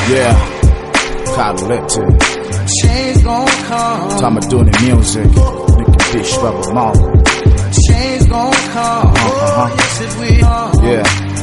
Yeah, Collective. Change gon' come. Time of doing the music. Nigga Bish Bubba Mark. Change gon' come. Uh-huh. Yes, it will. Yeah,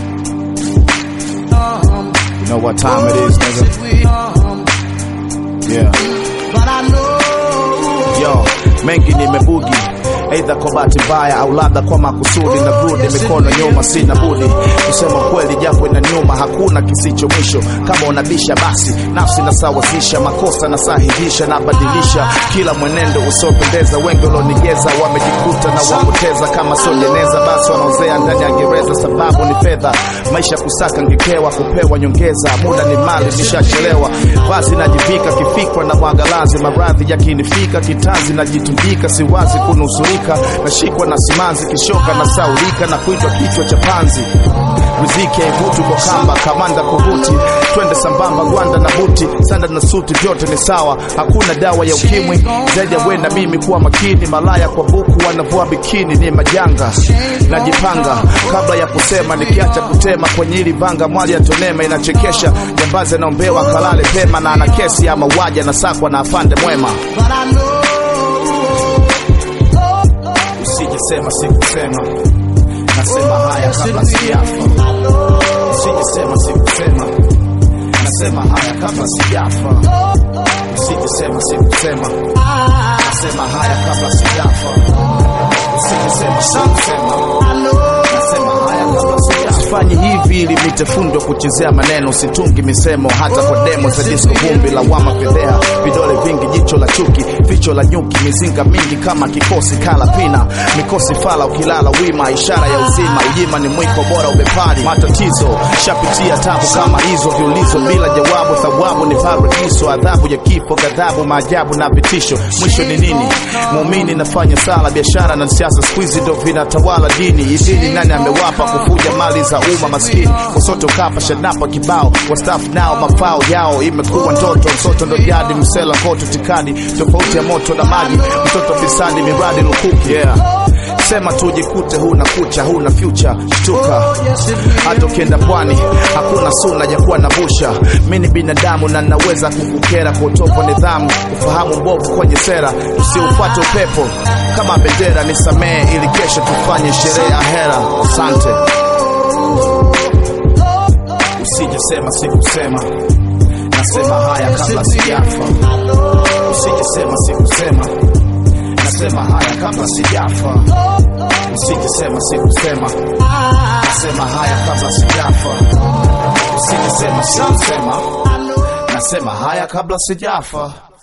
Come. you know what time it is, Yes, nigga? it will. Come. Yeah. But I know. Yo, mengi nimebugi aidha kwa bahati mbaya au labda kwa makusudi na rudi mikono nyuma, sina budi kusema kweli, japo ina nyuma, hakuna kisicho mwisho. Kama unabisha basi nafsi nasawazisha, makosa nasahihisha, nabadilisha kila mwenendo usiopendeza. Wengi walionigeza wamejikuta na wapoteza, kama sio jeneza basi wanaozea ndani ya gereza. Sababu ni fedha, maisha kusaka ngekewa, kupewa nyongeza, muda ni mali, nishachelewa. Vazi najivika kifikwa na mwagalazi, maradhi yakinifika kitanzi, najitundika, siwazi kunusurika, nashikwa na simanzi, kishoka na saurika na kuitwa kichwa cha panzi. Riziki haivuti kwa kamba, kamanda kuvuti, twende sambamba, gwanda na buti, sanda na suti, vyote ni sawa, hakuna dawa ya ukimwi zaidi ya wenda mimi kuwa makini. Malaya kwa buku wanavua bikini, ni majanga. Najipanga kabla ya kusema, nikiacha kutema kwenye hili vanga, mwali ya tonema inachekesha. Jambazi anaombewa kalale pema, na ana kesi ya mauaji, anasakwa na afande mwema. But I know. Usijesema sikusema, nasema haya kabla sijafa. Usijesema sikusema, nasema haya kabla sijafa. Usijesema sikusema, nasema haya kabla sijafa. Usijesema sikusema, nasema haya kabla sijafa. Sifanyi hivi ili nitefundwa kuchezea maneno, situngi misemo hata kwa demo za disco, vumbi la wama fedheha, vidole vingi, jicho la chuki, vicho la nyuki, mizinga mingi kama kikosi kala pina, mikosi fala, ukilala wima, ishara ya uzima, ujima ni mwiko bora ubepari, matatizo shapitia tabu kama hizo, viulizo bila jawabu, thawabu ni paradiso, adhabu ya kifo, ghadhabu, maajabu na vitisho, mwisho ni nini? Muumini nafanya sala, biashara na siasa siku hizi ndo vinatawala dini. Idini nani amewapa kufuja mali za umma maskini? Wasoto kapa shanapa kibao, wastafu nao mafao yao imekuwa ndoto, msoto ndo jadi, msela koto tikadi, tofauti ya moto na maji, mtoto fisadi, miradi lukuki yeah. Sema tujikute, huna kucha, huna future, shtuka hata ukienda pwani hakuna suna ya kuwa na busha. Mi ni binadamu na naweza kukukera kwa utovu wa nidhamu, ufahamu mbovu kwenye sera, usiufuate upepo kama bendera. Nisamehe ili kesho tufanye sherehe ya hera. Asante. Usijesema sikusema, nasema haya kabla sijafa. Usijesema sikusema, nasema haya kabla sijafa. Usijesema sikusema, nasema haya kabla sijafa. Usijesema sikusema, nasema haya kabla sijafa.